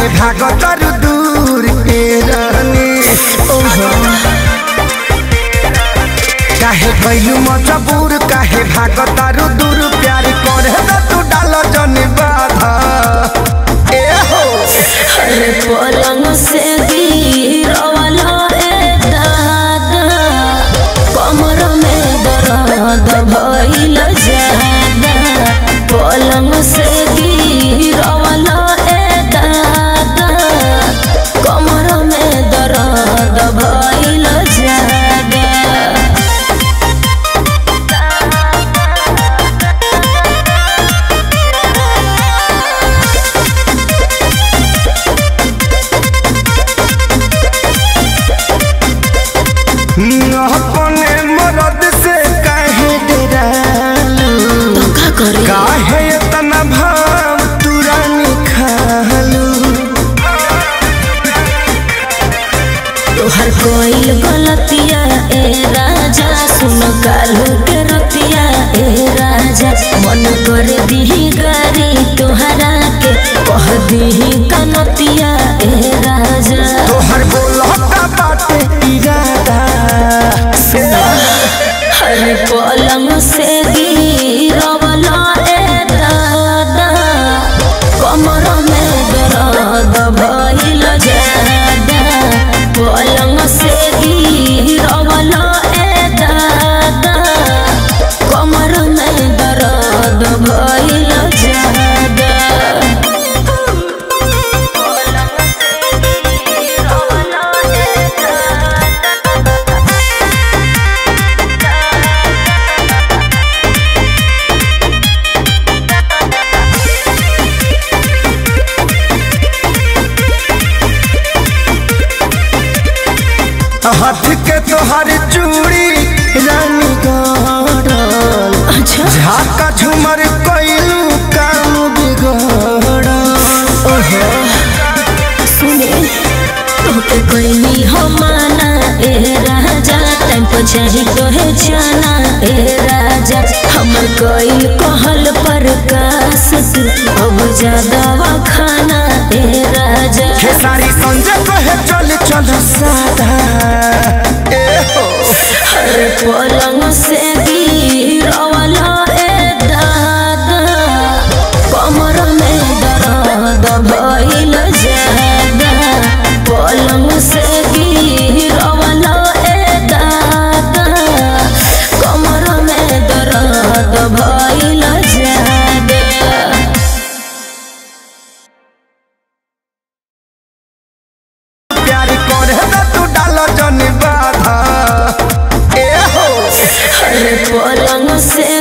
भागतर दूर के रहनी ओहो काहे गइलू मजबूर काहे भागतर दूर प्यार करे न तू डाल जन बाधा ए हो अरे पलंग से गिरवाला रे दादा कमर में दर्द भइल जादा पलंग से गिरवाला रे दादा कमर में दर्द भइल जादा अपने मरद से काहे डरालू धोखा करे काहे इतना भाव तुरानी खालू तोहर कोई गलतिया ए राजा सुन कालू के रतिया ए राजा मन कर दीही गारी तोहरा के कह दीही कनतिया ए राजा तोहर बोलता बाटे इरादा हर पलंग से गिरवला ए दादा कमर में दर्द भइल जादा पलंग से गिरवला ए दादा कमर में दर्द भइल जादा पलंग से गिरवला ए दादा हाथ के तोहर चूड़ी रानी गड़ल अच्छा झाका झुमर कइलू काम बिगड़ल ओहो सुने तोके कोई हो माना ए राजा टाइम पर चाही तोहे जाना ए राजा हमर कोई कहल पर कास तू अब ज्यादा खाना ए राजा खेसारी संजय कहे चल चल सादा ए हो हर पलंग से गिरवला ए दादा कमर में दर्द भइल जादा पलंग से गिरवला ए दादा कमर में दर्द भइल जादा प्यार करे न तू डाल जन बाधा ए हो हर पलंग से